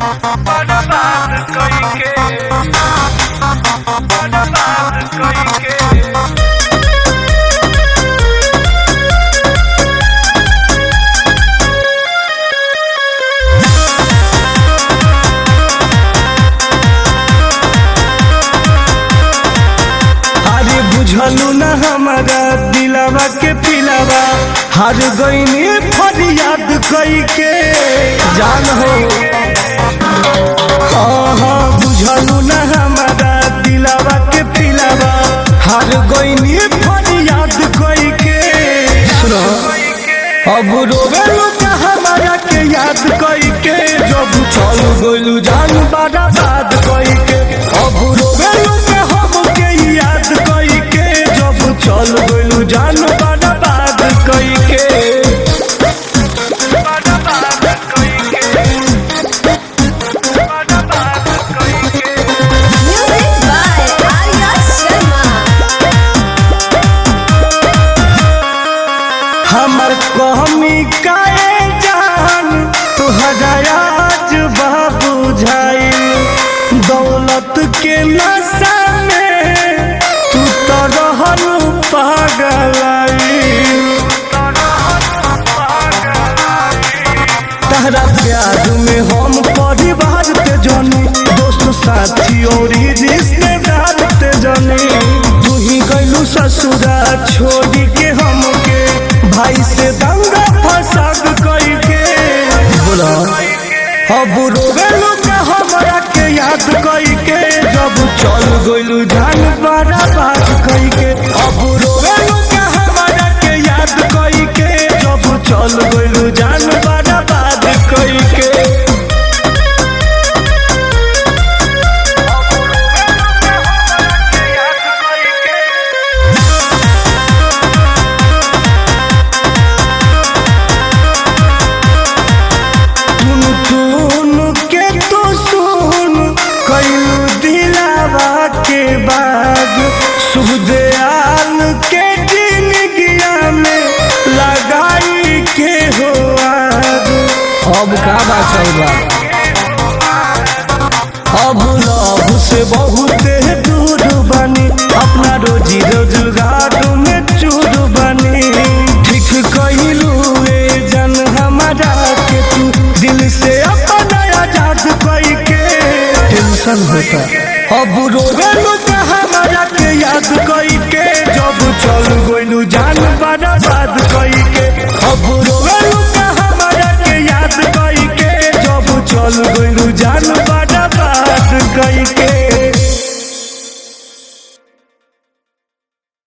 बर्बाद कइके बर्बाद कइके अरे बुझलू न हमारा दिलावा के पिलावा हार गईनी फरियाद कई के जान हो हाँ हाँ बुझलू न हमारा दिलावा के पिलावा हार गईनी फरियाद कई के सुनो अब रोवेलू का हमारा के याद कई के जब चल गइलू जान बड़ा बात कई के अब रोवेलू के हम के याद कई के जब चल गइलू जान बड़ा बात कई के बर्बाद कइके बर्बाद कइके Music by Arya Sharma. हमर कहमी काए जान तुहरा आज बाबू झाई दौलत के नशा में तू तो रहल पागलाई तहरा प्यार में हम परिवार ते जनी दोस्त साथी और रिश्तेदार ते जनी तू ही गइलू ससुरा छोड़ी के हमके भाई से दंगा फसाद कई के बोला अब रोवेलू के हमरा के याद कई के जब चल गइलू जान बड़ा बात कई के अब रोवेलू के हमरा के याद कई के जब चल गइलू जान बड़ा बात कई के टुन टुन के तो सुन कइलू दिलावा के बाग शुभ दयाल के जिंदगिया में लगाई के हो आग अब का बात बा अब लव से बहुत दूर बनी अपना रोजी रोजगार में चूर बनी ठीक कहिलू ए जन हमारा के तू दिल से अपना आजाद कई के टेंशन होता अब रोवेलू के हमारा के याद कई के जब चल गइलू जान बड़ा बात कई के अब रोवेलू के हमारा के याद कई के जब चल गइलू जान बड़ा बात कई के